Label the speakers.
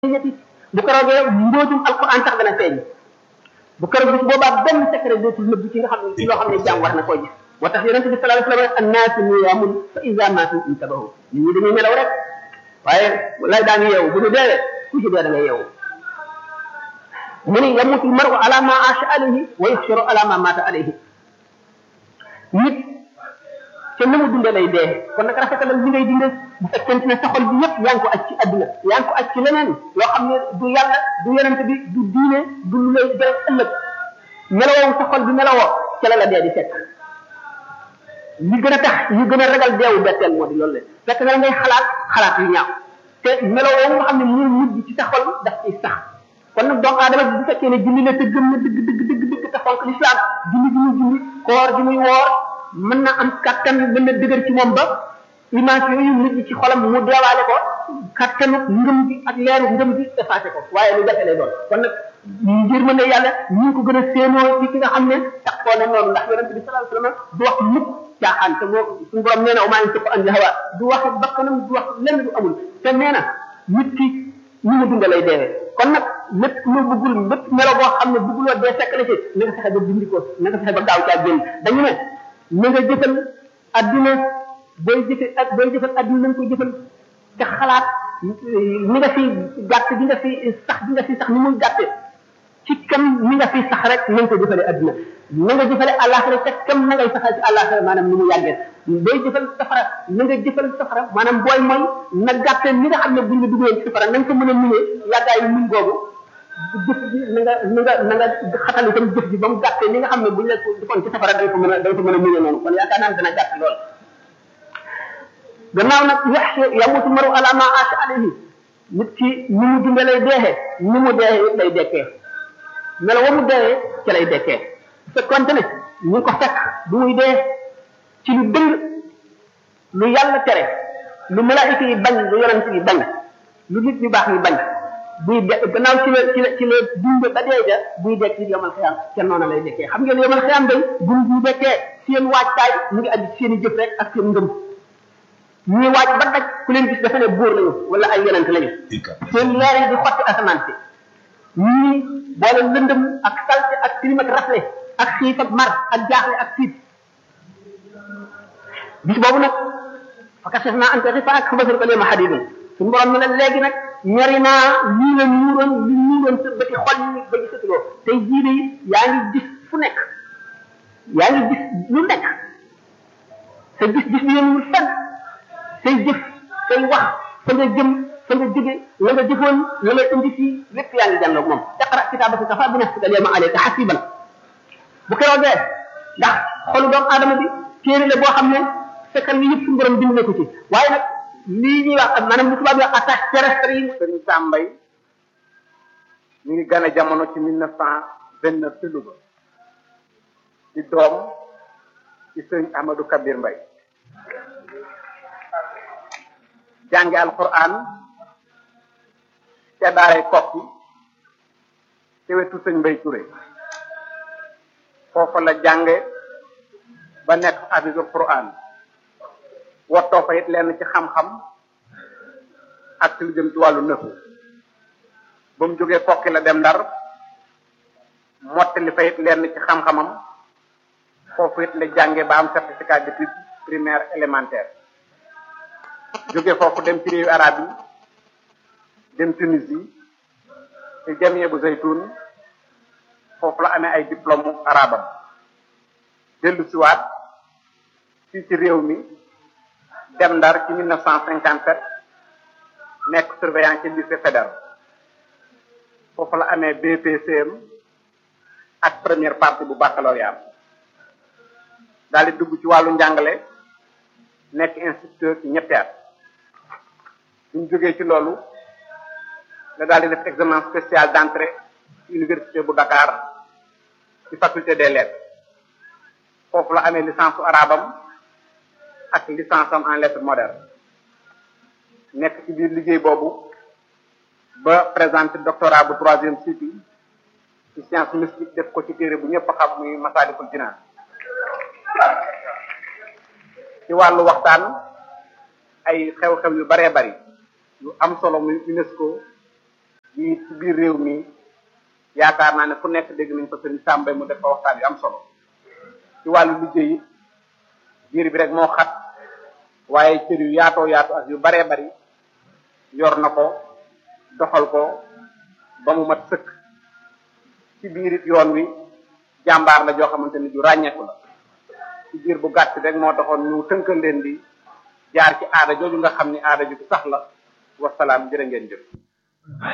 Speaker 1: ñetti bu keroogee mbóotum alquran sax dana feeñ bu keroog bis boobaa benn secret dootul nëbb ci nga xam ne ci loo xam ne jàmm war na koo gis moo tax yonente bi sallallahu alayhi wasallam annaasu niyaamun fa iza maatu intabahu nit ñi dañuy nelaw rek waaye lay daan yeewu bu ñu deewee ku ci dee da ngay yeewu mu ni yamutu maru ala ma asha alayhi wa yuxsharu ala ma mata alayhi nit te na mu dundee lay dee kon nag rafetalal li ngay dundee bu fekkente ne sa xol bi yëpp yaa ngi ko aj ci adduna yaa ngi ko aj ci leneen loo xam ne du yàlla du yonente bi du diine du lu lay jël ëllëg melawoo sa xol bi melawoo ca la la dee di fekk li gën a tax yu gën a ragal deewu betteel moo di loolu le fekk na ngay xalaat xalaat yu ñaaw te melawoo nga xam ne mu mujj ci sa xol daf ciy sax kon nag doomu aadama bi bu fekkee ne julli la te gëm na dëgg dëgg dëgg dëgg te fonk lislaam julli gi muy julli koor gi muy woor mën na am kattan mën na dëgër ci moom ba image yooyu nit ñi ci xolam mu deewaale ko kattanu ngëm gi ak leeru ngëm gi effacé ko waaye lu jafe lay doon kon nag ngir mën ne yàlla ñu ngi ko gën a séenoo ci ki nga xam ne tax koo na noonu ndax yonente bi sallallahu alayhi wasallam du wax mukk caaxaan te boo suñu borom nee na umaa yantiqu an hawa du wax bakkanam du wax lenn du amul te nee na nit ki ni mu dunda lay deewee kon nag lépp lu bëggul lépp melo boo xam ne bëgguloo dee fekk la ci na nga fexe ba dindi ko na nga fexe ba gaaw caa génn dañu ne na nga jëfal adduna booy jëfe ak booy jëfal adduna na nga koy jëfal te xalaat ni nga fi gàtt bi nga fi sax bi nga fi sax ni muy gàtte ci kam ni nga fi sax rek na nga ko jëfale adduna na nga jëfale àllaaxira te kam na ngay saxal ci àllaaxira maanaam ni mu yàggee booy jëfal safara na nga jëfal safara maanaam booy mooy na gàtte ni nga xam ne buñ la dugalee ci safara na nga ko mën a muñee yàggaayu muñ googu jëf ji na nga na nga na nga xatal itam jëf ji ba mu gàttee ni nga xam ne buñ la defoon ci safara da nga ko mën a da nga ko mën a muñee noonu kon yaakaar naa dana gàtt lool gannaaw nag yaxshe yamutu maru ala ma asha alayhi nit ki ni mu dunde lay deexee ni mu deexee lay dekkee melo wa mu deexee ci lay dekkee bu fekkonte ne ñu ngi ko fekk bu muy dee ci lu dëng lu yàlla tere lu malaayika yi bañ lu yonent yi bañ lu nit ñu baax yi bañ buy de gannaaw ci la ci la ci la dund ba dee ja buy dekk ci yomal xiyam ca noona lay dekkee xam ngeen yomal xiyam day buñ buy dekkee seen waajtaay mu ngi aju seen i jëf rek ak seen ngëm ñuy waaj ba daj ku leen gis dafa ne buur lañu wala ay yonent lañu seen leer yi di xotti asamaan si ñii boole lëndëm ak salte ak tilim ak rafle ak xiif ak mar ak jaaxle ak tiit bis boobu nag fakasef naa ante xifa ak xabasar ko leema xadidun suñu borom ne la léegi nag ñori naa lii la ñuuroon li ñuuroon sa bëti xol yi ba gisatuloo tey jii de yaa ngi gis fu nekk yaa ngi gis lu nekk sa gis-gis bi yéen fenn say jëf say wax fa nga jëm fa nga jóge la nga jëfoon la nga indi fii lépp yaa ngi jànloog moom iqra kitaabaka kafaa bi nafsika al yawma alayka hasiban bu keroogee ndax xolu doomu aadama bi téere la boo xam ne fekkal yi yëpp suñu borom bind na ko ci waaye nag lii ñuy wax maanaam li tubaab yi wax attaque terrestre yi
Speaker 2: Sëriñ Sambay ñu ngi gane jamono ci mille neuf cent vingt neuf ci Louga di doom ci sëriñ Amadou Kabir Mbay jànge alquran ca daaray kokki ci wetu sëñ Mbay Touré foofa la jànge ba nekk hafisul quran wottoo fa it lenn ci xam-xam ak ci lu jëm ci wàllu nëfu ba mu jógee kokki la dem ndar mottali fa it lenn ci xam-xamam foofu it la jànge ba am certificat d'études primaire élémentaire jóge foofu dem ci réewu arab yi dem Tunisie ci jamie bu zaytun foofu la amee ay diplôme arabam dellu siwaat fii ci réew mi dem ndar ci mille neuf cent cinquante sept nekk surveillant ci lycée fédéral foofu la amee BPCM ak première partie bu baccalauréat daal di dugg ci wàllu njàngale nekk instituteur ci ñetti at buñ jógee ci loolu la daal di def examen spécial d'entrée ci université bu Dakar ci faculté des lettres foofu la amee licence su arabam ak licence am en lettres modernes nekk ci biir liggéey boobu ba présenté doctorat bu troisième cycle ci science mystique def ko ci téere bu ñëpp xam muy Masaalikul Jinaan ci wàllu waxtaan ay xew-xew yu baree bari yu am solo muy UNESCO fii ci biir réew mi yaakaar naa ne fu nekk dégg nañ ko sëriñ Sàmbay mu def fa waxtaan yu am solo ci wàllu liggéey it biir bi rek moo xat waaye cër yu yaatoo yaatu ak yu baree bari yor na ko doxal ko ba mu mat sëkk ci biir it yoon wi jàmbaar la joo xamante ni ju ràññeeku la ci biir bu gàtt rek moo taxoon ñu tënkal leen di jaar ci aada jooju nga xam ni aada ju sax la wasalaam jërë ngeen jëf